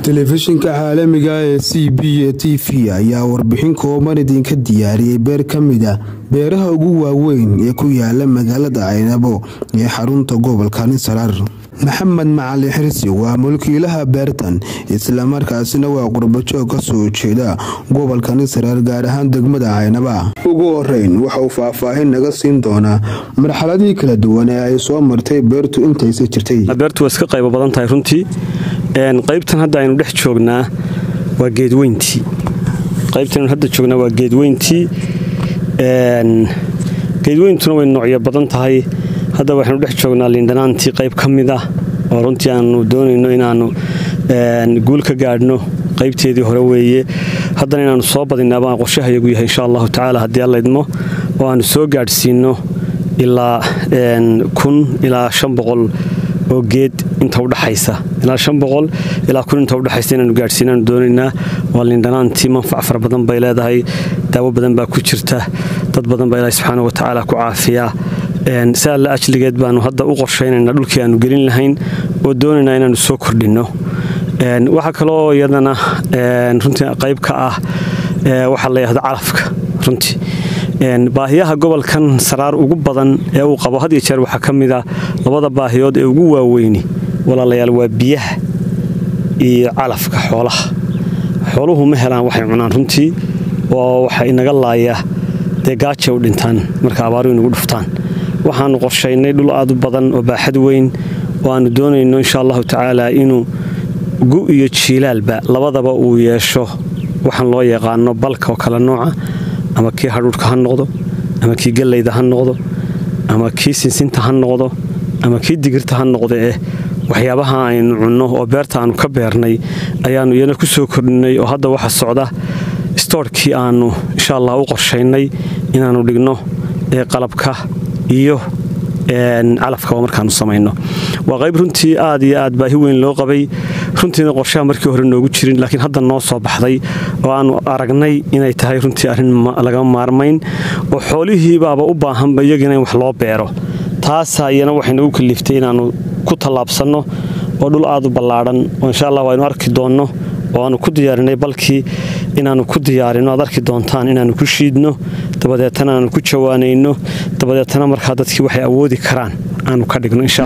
telefishinka caalamiga ee c b a t v ayaa warbixin kooban idinka diyaariyey beer ka mida beeraha ugu waaweyn ee ku yaala magaalada caynabo ee xarunta gobolka nisaraar maxamed macalin xirsi waa mulkiilaha beertan islamarkaasina waa qurbajoog ka soo jeeda gobolka nisaraar gaar ahaan degmada caynaba ugu horeyn waxa uu faahfaahin naga siin doonaa marxaladii kala duwan ee ay soo martay beertu intaysa jirtay beertu waa iska qaybo badan tahay runtii qaybtan hadda aynu dhex joognaa waa geedweyntii qaybtan aynu hadda joognaa waa geedweyntii geedweyntuna way noocyo badan tahay hadda waxaynu dhex joognaa liindhanaantii qayb ka mid ah oo runtii aanu doonayno inaannu guul ka gaadhno qaybteedii hore weeye haddana inaannu soo badinaa baan qorshahayagu yahay insha allahu tacaala haddii alla idmo oo aannu soo gaadhsiinno ilaa kun ilaa shan boqol oo geed inta udhaxaysa ilaa shan boqol ilaa kun inta udhexaysa inaanu gaadhsiinaanu doonaynaa waa liindhanaantii manfac fara badan bay leedahay daawo badan baa ku jirta dad badan baa ilaahi subxaana watacaala ku caafiyaa si alla ajligeed baanu hadda u qorshaynayna dhulkii aanu gelin lahayn oo doonaynaa inaanu soo kordhinno waxaa kaloo iyadana runtii qayb ka ah waxaa la yidhahda calafka runtii baahiyaha gobolkan saraar ugu badan ee uu qabo had iyo jeer waxaa ka mid a labada baahiyood ee ugu waaweyni walaalayaal waa biyaha iyo calafka xoolaha xooluhu ma helaan waxay cunaan runtii oo waxa inaga laaya dee gaaja u dhintaan marka abaaru inagu dhuftaan waxaannu qorshaynay dhul aad u badan oo baaxad weyn oo aannu doonayno insha allahu tacaala inuu gu iyo jiilaalba labadaba uu yeesho waxaan loo yaqaano balka oo kale nooca ama kii hadhuudhka ha noqdo ama kii gallayda ha noqdo ama kii sinsinta ha noqdo ama kii digirta ha noqdo eh waxyaabaha aynu cunno oo beerta aannu ka beernay ayaannu iyana ku soo kordhinay oo hadda waxa socda stoorkii aannu insha allah u qorshaynay inaannu dhigno ee qalabka iyo calafkaba markaanu samayno waa qayb runtii aad iyo aad baahi weyn loo qabay runtiina qorshaha markii hore noogu jirin laakiin hadda noo soo baxday oo aannu aragnay inay tahay runtii arrin lagama maarmayn oo xoolihiibaaba u baahanba iyagiina in wax loo beero taasaa iyana waxaynagu kaliftay inaannu ku tallaabsanno oo dhul aad u ballaadhan oo insha allah waynu arki doonno oo aannu ku diyaarinay balkii inaannu ku diyaarinno aad arki doontaan inaannu ku shiidno dabadeetana aannu ku jawaanayno dabadeetana markaa dadkii waxay awoodi karaan aanu ka dhigno insha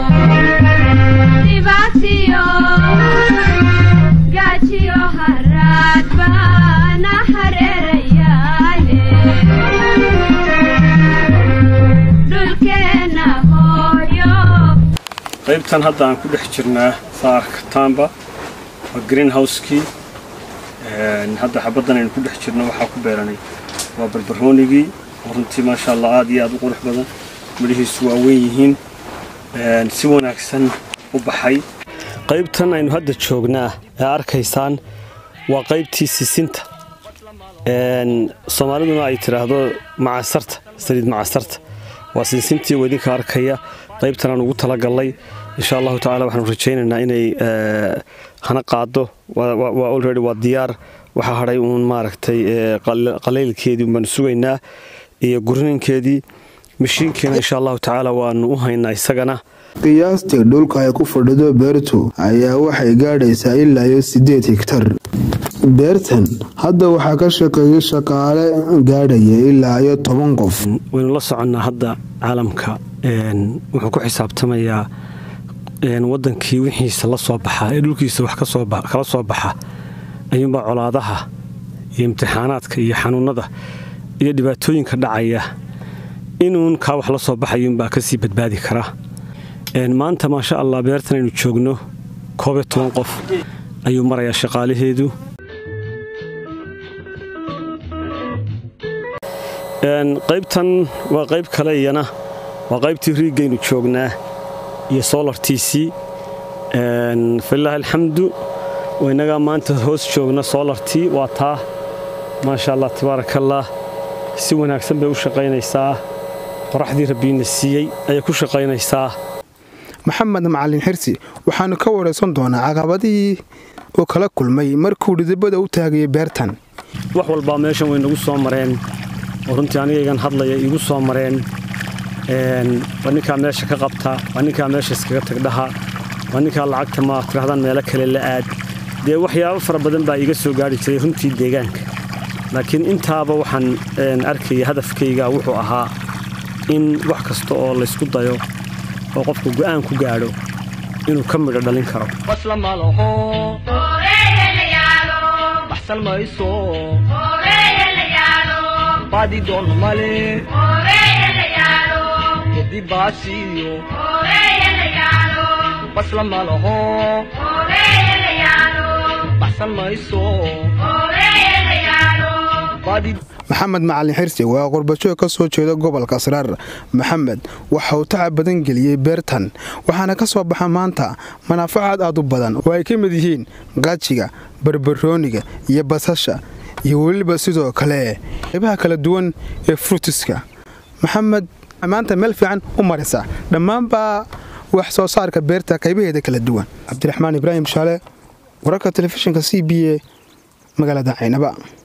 qaybtan hadda aan ku dhex jirnaa saarkataamba waa greenhousekii hadda xabaddan aynu ku dhex jirno waxaa ku beeranay waa barbaroonigii oo runtii maasha allah aad iyo aad u qurux badan midhihiisu waa weyn yihiin si wanaagsan u baxay qaybtan aynu hadda joognaa ee arkaysaan waa qaybtii sisinta soomaaliduna ay tidhaahdo macasarta saliid macasarta waa sinsintii oo idinka arkaya qaybtan aan ugu talagallay insha allahu tacala waxaanu rajaynaynaa inay hana qaado waa olredy waa diyaar waxaa hadhay uun maaragtay qalaylkeedii baanu sugaynaa iyo gurininkeedii mashiinkiina insha allahu tacaala waanu u haynaa isagana qiyaastii dhulka ay ku fadhido beertu ayaa waxay gaadhaysaa ilaa iyo siddeed higtar beertan hadda waxaa ka shaqeeyay shaqaale gaadhaya ilaa iyo toban qof waynu la soconnaa hadda caalamka wuxuu ku xisaabtamayaa wadankii wixiisa la soo baxa ee dhulkiisa wax kala soo baxa ayuunbaa colaadaha iyo imtixaanaadka iyo xanuunada iyo dhibaatooyinka dhacaya inuun kaa wax la soo baxayuunbaa kasii badbaadi kara maanta maasha allah beertan aynu joogno koob iyo toban qof ayuu marayaa shaqaalaheedu qaybtan waa qayb kale iyana waa qaybtii riigaynu joognaa iyo solartiisii falilaahi alxamdu inagaa maanta hoos joogna solartii waa taa maasha allah tabaarakallah si wanaagsan bay u shaqaynaysaa qoraxdii rabbiina siiyey ayay ku shaqaynaysaa maxamed macalin xirsi waxaanu ka waraysan doonaa caqabadihii oo kala kulmay markuu dhidibada u taagayay beertan wax walbaa meeshan way nagu soo mareen oo runtii anigaygan hadlaya iigu soo mareen waa ninkaa meesha ka qabta waa ninkaa meesha iskaga tagdhaha waa ninkaa lacagta ma tirahdaan meelo kale la aad dee waxyaabo fara badan baa iga soo gaari jiray runtii deegaanka laakiin intaaba waxaan arkaya hadafkayga wuxuu ahaa in wax kasta oo laysku dayo oo qofku go'aan ku gaadho inuu ka midho dhalin karo maxamed macalin xirsi waa qurbajoog ka soo jeeda gobolka sraar maxamed waxa uu tacab badan geliyey beertan waxaana ka soo baxa maanta manaafacaad aad u badan oo ay ka mid yihiin qaajiga barbarooniga iyo basasha iyo weliba sidoo kale qaybaha kala duwan ee frutiska maxamed maanta meel fiican u marisa dhammaanbaa wax soo saarka beerta qaybaheeda kala duwan cabdiraxmaan ibraahim shaale wararka telefishinka c b a magaalada caynaba